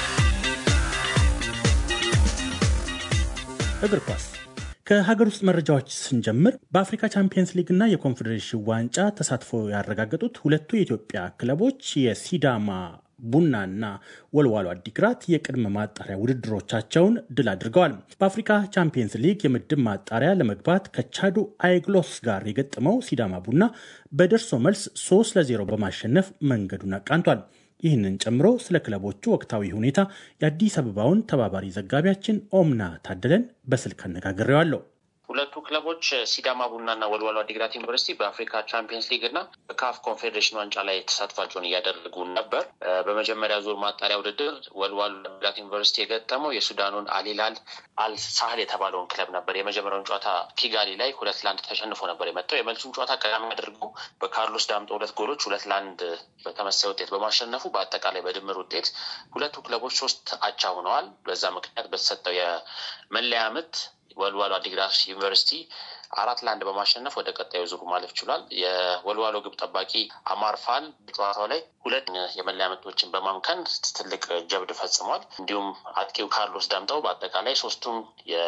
እግር ኳስ ከሀገር ውስጥ መረጃዎች ስንጀምር በአፍሪካ ቻምፒየንስ ሊግ እና የኮንፌዴሬሽን ዋንጫ ተሳትፎ ያረጋገጡት ሁለቱ የኢትዮጵያ ክለቦች የሲዳማ ቡናና ወልዋሎ አዲግራት የቅድመ ማጣሪያ ውድድሮቻቸውን ድል አድርገዋል። በአፍሪካ ቻምፒየንስ ሊግ የምድብ ማጣሪያ ለመግባት ከቻዱ አይግሎስ ጋር የገጠመው ሲዳማ ቡና በደርሶ መልስ 3 ለ0 በማሸነፍ መንገዱን አቃንቷል። ይህንን ጨምሮ ስለ ክለቦቹ ወቅታዊ ሁኔታ የአዲስ አበባውን ተባባሪ ዘጋቢያችን ኦምና ታደለን በስልክ አነጋግሬዋለሁ። ሁለቱ ክለቦች ሲዳማ ቡናና ወልዋሎ አዲግራት ዩኒቨርሲቲ በአፍሪካ ቻምፒየንስ ሊግ እና በካፍ ኮንፌዴሬሽን ዋንጫ ላይ ተሳትፏቸውን እያደረጉ ነበር። በመጀመሪያ ዙር ማጣሪያ ውድድር ወልዋሎ አዲግራት ዩኒቨርሲቲ የገጠመው የሱዳኑን አሊላል አልሳህል የተባለውን ክለብ ነበር። የመጀመሪያውን ጨዋታ ኪጋሊ ላይ ሁለት ለአንድ ተሸንፎ ነበር የመጣው። የመልሱን ጨዋታ ቀዳሚ አድርጎ በካርሎስ ዳምጦ ሁለት ጎሎች ሁለት ለአንድ በተመሳይ ውጤት በማሸነፉ በአጠቃላይ በድምር ውጤት ሁለቱ ክለቦች ሶስት አቻ ሆነዋል። በዛ ምክንያት በተሰጠው የመለያ ምት ወልዋሎ አዲግራት ዩኒቨርሲቲ አራት ለአንድ በማሸነፍ ወደ ቀጣዩ ዙሩ ማለፍ ችሏል። የወልዋሎ ግብ ጠባቂ አማርፋል በጨዋታው ላይ ሁለት የመለያ ምቶችን በማምከን ትልቅ ጀብድ ፈጽሟል። እንዲሁም አጥቂው ካርሎስ ዳምጠው በአጠቃላይ ሶስቱም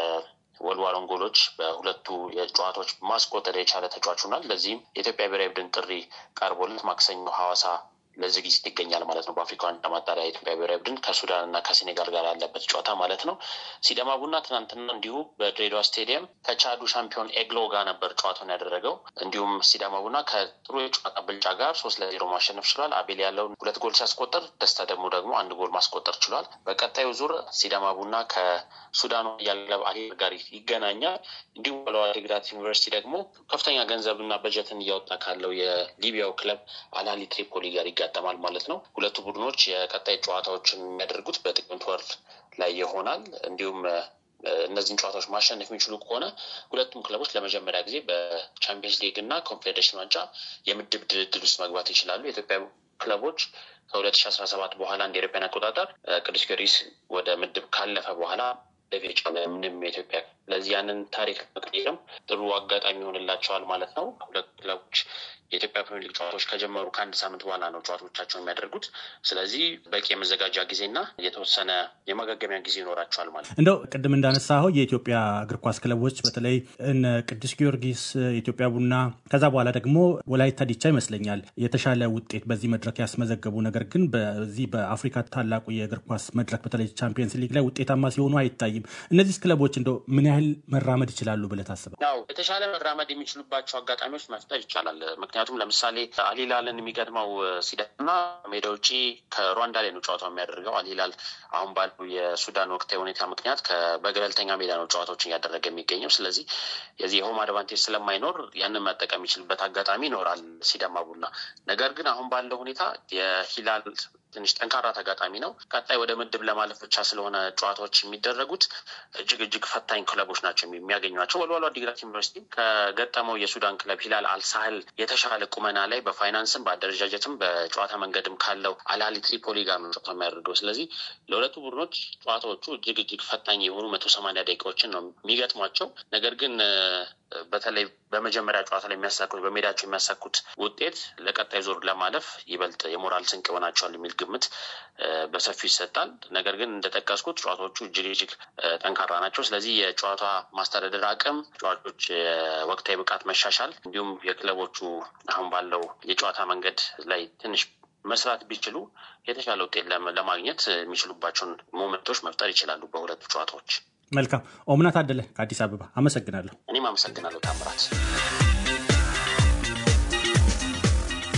የወልዋሎን ጎሎች በሁለቱ የጨዋታዎች ማስቆጠር የቻለ ተጫዋች ሆኗል። ለዚህም የኢትዮጵያ ብሔራዊ ቡድን ጥሪ ቀርቦለት ማክሰኞ ሐዋሳ ለዝግጅት ይገኛል ማለት ነው። በአፍሪካ ዋንጫ ማጣሪያ የኢትዮጵያ ብሔራዊ ቡድን ከሱዳን እና ከሴኔጋል ጋር ያለበት ጨዋታ ማለት ነው። ሲዳማ ቡና ትናንትና እንዲሁ በድሬዳዋ ስቴዲየም ከቻዱ ሻምፒዮን ኤግሎ ጋር ነበር ጨዋታውን ያደረገው። እንዲሁም ሲዳማ ቡና ከጥሩ የጨዋታ ብልጫ ጋር ሶስት ለዜሮ ማሸነፍ ችሏል። አቤል ያለውን ሁለት ጎል ሲያስቆጠር፣ ደስታ ደግሞ ደግሞ አንድ ጎል ማስቆጠር ችሏል። በቀጣዩ ዙር ሲዳማ ቡና ከሱዳኑ ያለብ አሂር ጋር ይገናኛል። እንዲሁም ወልዋሎ አዲግራት ዩኒቨርሲቲ ደግሞ ከፍተኛ ገንዘብና በጀትን እያወጣ ካለው የሊቢያው ክለብ አልአህሊ ትሪፖሊ ጋር ይጋጠማል ማለት ነው። ሁለቱ ቡድኖች የቀጣይ ጨዋታዎችን የሚያደርጉት በጥቅምት ወር ላይ ይሆናል። እንዲሁም እነዚህን ጨዋታዎች ማሸነፍ የሚችሉ ከሆነ ሁለቱም ክለቦች ለመጀመሪያ ጊዜ በቻምፒየንስ ሊግ እና ኮንፌዴሬሽን ዋንጫ የምድብ ድልድል ውስጥ መግባት ይችላሉ። የኢትዮጵያ ክለቦች ከሁለት ሺ አስራ ሰባት በኋላ እንደ ኤሮፓያን አቆጣጠር ቅዱስ ጊዮርጊስ ወደ ምድብ ካለፈ በኋላ ለቤጫ ምንም የኢትዮጵያ ስለዚህ ያንን ታሪክ መቀየርም ጥሩ አጋጣሚ ይሆንላቸዋል ማለት ነው። ሁለቱ ክለቦች የኢትዮጵያ ፕሪሚየር ሊግ ጨዋታዎች ከጀመሩ ከአንድ ሳምንት በኋላ ነው ጨዋታዎቻቸውን የሚያደርጉት። ስለዚህ በቂ የመዘጋጃ ጊዜና የተወሰነ የማገገሚያ ጊዜ ይኖራቸዋል ማለት ነው። እንደው ቅድም እንዳነሳኸው የኢትዮጵያ እግር ኳስ ክለቦች በተለይ እነ ቅዱስ ጊዮርጊስ፣ ኢትዮጵያ ቡና ከዛ በኋላ ደግሞ ወላይታ ዲቻ ይመስለኛል የተሻለ ውጤት በዚህ መድረክ ያስመዘገቡ፣ ነገር ግን በዚህ በአፍሪካ ታላቁ የእግር ኳስ መድረክ በተለይ ቻምፒየንስ ሊግ ላይ ውጤታማ ሲሆኑ አይታይም። እነዚህ ክለቦች እንደው ምን ያህል መራመድ ይችላሉ ብለህ ታስባለህ? ያው የተሻለ መራመድ የሚችሉባቸው አጋጣሚዎች መፍጠር ይቻላል። ምክንያቱም ለምሳሌ አልሂላልን የሚገጥመው ሲዳማ ሜዳ ውጪ ከሩዋንዳ ላይ ነው ጨዋታው የሚያደርገው። አልሂላል አሁን ባለው የሱዳን ወቅታዊ ሁኔታ ምክንያት በገለልተኛ ሜዳ ነው ጨዋታዎችን እያደረገ የሚገኘው። ስለዚህ የዚህ የሆም አድቫንቴጅ ስለማይኖር ያንን መጠቀም የሚችልበት አጋጣሚ ይኖራል ሲዳማ ቡና። ነገር ግን አሁን ባለው ሁኔታ የሂላል ትንሽ ጠንካራ ተጋጣሚ ነው። ቀጣይ ወደ ምድብ ለማለፍ ብቻ ስለሆነ ጨዋታዎች የሚደረጉት እጅግ እጅግ ፈታኝ ክለቦች ናቸው የሚያገኟቸው። ወልዋሎ አዲግራት ዩኒቨርሲቲ ከገጠመው የሱዳን ክለብ ሂላል አልሳህል የተሻለ ቁመና ላይ በፋይናንስም በአደረጃጀትም በጨዋታ መንገድም ካለው አልአህሊ ትሪፖሊ ጋር ነው ጨዋታ የሚያደርገው። ስለዚህ ለሁለቱ ቡድኖች ጨዋታዎቹ እጅግ እጅግ ፈታኝ የሆኑ መቶ ሰማንያ ደቂቃዎችን ነው የሚገጥሟቸው። ነገር ግን በተለይ በመጀመሪያ ጨዋታ ላይ የሚያሳኩት በሜዳቸው የሚያሳኩት ውጤት ለቀጣይ ዙር ለማለፍ ይበልጥ የሞራል ስንቅ ይሆናቸዋል የሚል ግምት በሰፊው ይሰጣል። ነገር ግን እንደጠቀስኩት ጨዋታዎቹ እጅግ እጅግ ጠንካራ ናቸው። ስለዚህ የጨዋታ ማስተዳደር አቅም፣ ተጫዋቾች ወቅታዊ ብቃት መሻሻል እንዲሁም የክለቦቹ አሁን ባለው የጨዋታ መንገድ ላይ ትንሽ መስራት ቢችሉ የተሻለ ውጤት ለማግኘት የሚችሉባቸውን ሞመንቶች መፍጠር ይችላሉ በሁለቱ ጨዋታዎች። መልካም ኦምና ታደለ ከአዲስ አበባ አመሰግናለሁ። እኔም አመሰግናለሁ ታምራት።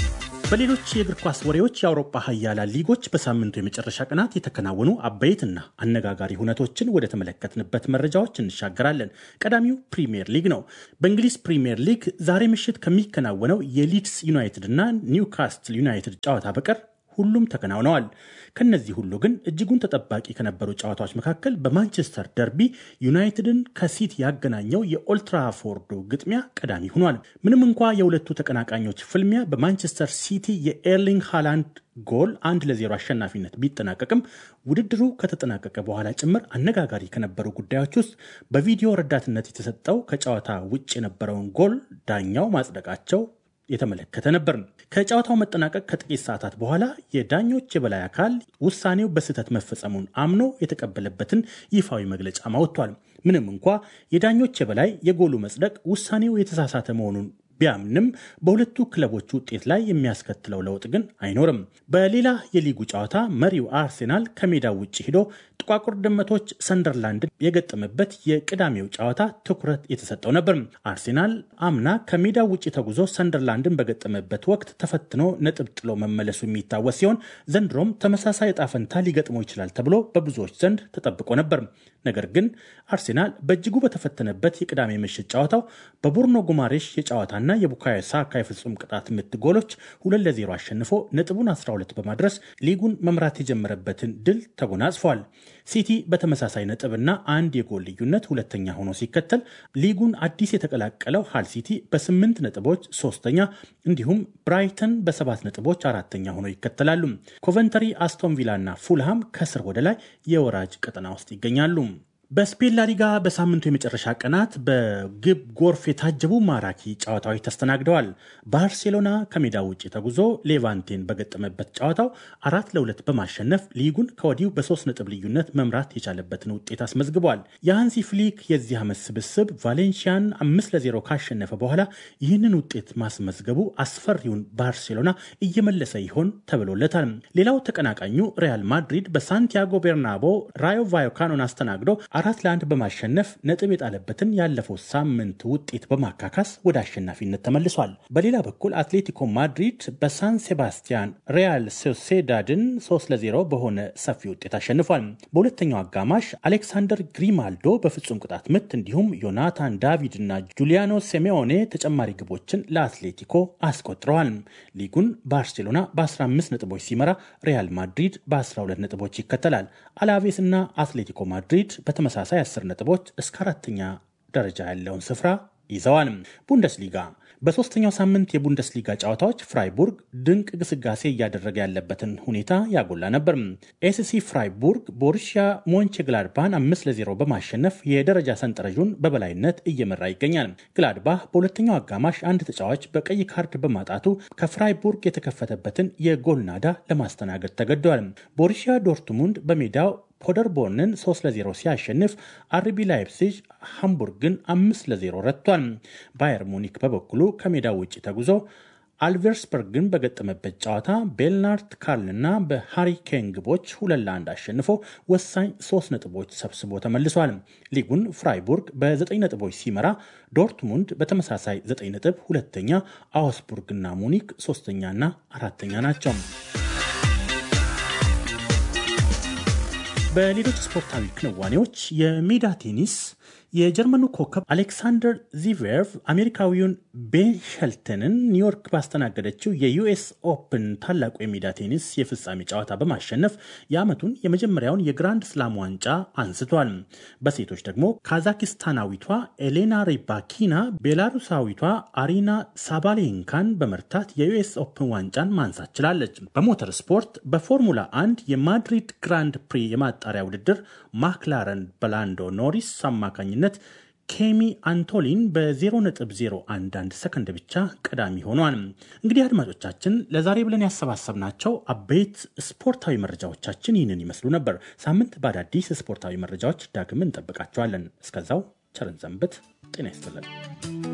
በሌሎች የእግር ኳስ ወሬዎች የአውሮፓ ሀያላን ሊጎች በሳምንቱ የመጨረሻ ቀናት የተከናወኑ አበይትና አነጋጋሪ ሁነቶችን ወደ ተመለከትንበት መረጃዎች እንሻገራለን። ቀዳሚው ፕሪምየር ሊግ ነው። በእንግሊዝ ፕሪምየር ሊግ ዛሬ ምሽት ከሚከናወነው የሊድስ ዩናይትድ እና ኒውካስትል ዩናይትድ ጨዋታ በቀር ሁሉም ተከናውነዋል። ከነዚህ ሁሉ ግን እጅጉን ተጠባቂ ከነበሩ ጨዋታዎች መካከል በማንቸስተር ደርቢ ዩናይትድን ከሲቲ ያገናኘው የኦልትራፎርዱ ግጥሚያ ቀዳሚ ሆኗል። ምንም እንኳ የሁለቱ ተቀናቃኞች ፍልሚያ በማንቸስተር ሲቲ የኤርሊንግ ሃላንድ ጎል አንድ ለዜሮ አሸናፊነት ቢጠናቀቅም ውድድሩ ከተጠናቀቀ በኋላ ጭምር አነጋጋሪ ከነበሩ ጉዳዮች ውስጥ በቪዲዮ ረዳትነት የተሰጠው ከጨዋታ ውጭ የነበረውን ጎል ዳኛው ማጽደቃቸው የተመለከተ ነበር። ከጨዋታው መጠናቀቅ ከጥቂት ሰዓታት በኋላ የዳኞች የበላይ አካል ውሳኔው በስህተት መፈጸሙን አምኖ የተቀበለበትን ይፋዊ መግለጫ አውጥቷል። ምንም እንኳ የዳኞች የበላይ የጎሉ መጽደቅ ውሳኔው የተሳሳተ መሆኑን ቢያምንም በሁለቱ ክለቦች ውጤት ላይ የሚያስከትለው ለውጥ ግን አይኖርም። በሌላ የሊጉ ጨዋታ መሪው አርሴናል ከሜዳው ውጭ ሂዶ ጥቋቁር ድመቶች ሰንደርላንድን የገጠመበት የቅዳሜው ጨዋታ ትኩረት የተሰጠው ነበር። አርሴናል አምና ከሜዳው ውጭ ተጉዞ ሰንደርላንድን በገጠመበት ወቅት ተፈትኖ ነጥብ ጥሎ መመለሱ የሚታወስ ሲሆን ዘንድሮም ተመሳሳይ ዕጣ ፈንታ ሊገጥመው ይችላል ተብሎ በብዙዎች ዘንድ ተጠብቆ ነበር። ነገር ግን አርሴናል በእጅጉ በተፈተነበት የቅዳሜ ምሽት ጨዋታው በቡርኖ ጉማሬሽ የጨዋታና የቡካዮ ሳካ የፍጹም ቅጣት ምት ጎሎች ሁለት ለዜሮ አሸንፎ ነጥቡን 12 በማድረስ ሊጉን መምራት የጀመረበትን ድል ተጎናጽፏል። ሲቲ በተመሳሳይ ነጥብና አንድ የጎል ልዩነት ሁለተኛ ሆኖ ሲከተል ሊጉን አዲስ የተቀላቀለው ሃል ሲቲ በስምንት ነጥቦች ሶስተኛ፣ እንዲሁም ብራይተን በሰባት ነጥቦች አራተኛ ሆኖ ይከተላሉ። ኮቨንተሪ፣ አስቶን ቪላ እና ፉልሃም ከስር ወደ ላይ የወራጅ ቀጠና ውስጥ ይገኛሉ። በስፔን ላሊጋ በሳምንቱ የመጨረሻ ቀናት በግብ ጎርፍ የታጀቡ ማራኪ ጨዋታዎች ተስተናግደዋል። ባርሴሎና ከሜዳ ውጭ ተጉዞ ሌቫንቴን በገጠመበት ጨዋታው አራት ለሁለት በማሸነፍ ሊጉን ከወዲሁ በሶስት ነጥብ ልዩነት መምራት የቻለበትን ውጤት አስመዝግቧል። የሃንሲ ፍሊክ የዚህ ዓመት ስብስብ ቫሌንሺያን አምስት ለዜሮ ካሸነፈ በኋላ ይህንን ውጤት ማስመዝገቡ አስፈሪውን ባርሴሎና እየመለሰ ይሆን ተብሎለታል። ሌላው ተቀናቃኙ ሪያል ማድሪድ በሳንቲያጎ ቤርናቦ ራዮ ቫዮካኖን አስተናግዶ አራት ለአንድ በማሸነፍ ነጥብ የጣለበትን ያለፈው ሳምንት ውጤት በማካካስ ወደ አሸናፊነት ተመልሷል። በሌላ በኩል አትሌቲኮ ማድሪድ በሳን ሴባስቲያን ሪያል ሶሴዳድን 3 ለ0 በሆነ ሰፊ ውጤት አሸንፏል። በሁለተኛው አጋማሽ አሌክሳንደር ግሪማልዶ በፍጹም ቅጣት ምት እንዲሁም ዮናታን ዳቪድ እና ጁሊያኖ ሴሜዮኔ ተጨማሪ ግቦችን ለአትሌቲኮ አስቆጥረዋል። ሊጉን ባርሴሎና በ15 ነጥቦች ሲመራ ሪያል ማድሪድ በ12 ነጥቦች ይከተላል። አላቬስ እና አትሌቲኮ ማድሪድ በተመሳሳይ 10 ነጥቦች እስከ አራተኛ ደረጃ ያለውን ስፍራ ይዘዋል። ቡንደስሊጋ በሶስተኛው ሳምንት የቡንደስሊጋ ጨዋታዎች ፍራይቡርግ ድንቅ ግስጋሴ እያደረገ ያለበትን ሁኔታ ያጎላ ነበር። ኤስሲ ፍራይቡርግ ቦሩሺያ ሞንቼ ግላድባን አምስት ለዜሮ በማሸነፍ የደረጃ ሰንጠረዡን በበላይነት እየመራ ይገኛል። ግላድባህ በሁለተኛው አጋማሽ አንድ ተጫዋች በቀይ ካርድ በማጣቱ ከፍራይቡርግ የተከፈተበትን የጎል ናዳ ለማስተናገድ ተገደዋል። ቦሩሺያ ዶርትሙንድ በሜዳው ፖደርቦርንን 3 ለ0 ሲያሸንፍ አርቢ ላይፕሲጅ ሃምቡርግን 5 ለ0 ረቷል። ባየር ሙኒክ በበኩሉ ከሜዳው ውጭ ተጉዞ አልቬርስበርግን በገጠመበት ጨዋታ ቤልናርት ካርልና በሃሪኬን ግቦች ሁለት ለአንድ አሸንፎ ወሳኝ ሶስት ነጥቦች ሰብስቦ ተመልሷል። ሊጉን ፍራይቡርግ በዘጠኝ ነጥቦች ሲመራ ዶርትሙንድ በተመሳሳይ ዘጠኝ ነጥብ ሁለተኛ፣ አውስቡርግና ሙኒክ ሶስተኛና አራተኛ ናቸው። በሌሎች ስፖርታዊ ክንዋኔዎች የሜዳ ቴኒስ የጀርመኑ ኮከብ አሌክሳንደር ዚቬርቭ አሜሪካዊውን ቤን ሸልተንን ኒውዮርክ ባስተናገደችው የዩኤስ ኦፕን ታላቁ የሜዳ ቴኒስ የፍጻሜ ጨዋታ በማሸነፍ የዓመቱን የመጀመሪያውን የግራንድ ስላም ዋንጫ አንስቷል። በሴቶች ደግሞ ካዛኪስታናዊቷ ኤሌና ሪባኪና ቤላሩሳዊቷ አሪና ሳባሌንካን በመርታት የዩኤስ ኦፕን ዋንጫን ማንሳት ችላለች። በሞተር ስፖርት በፎርሙላ አንድ የማድሪድ ግራንድ ፕሪ የማጣሪያ ውድድር ማክላረን በላንዶ ኖሪስ አማካኝነት ኬሚ አንቶሊን በ0.011 ሰከንድ ብቻ ቀዳሚ ሆኗል። እንግዲህ አድማጮቻችን ለዛሬ ብለን ያሰባሰብናቸው አበይት ስፖርታዊ መረጃዎቻችን ይህንን ይመስሉ ነበር። ሳምንት በአዳዲስ ስፖርታዊ መረጃዎች ዳግም እንጠብቃቸዋለን። እስከዛው ቸርን ሰንብት። ጤና ይስጥልን።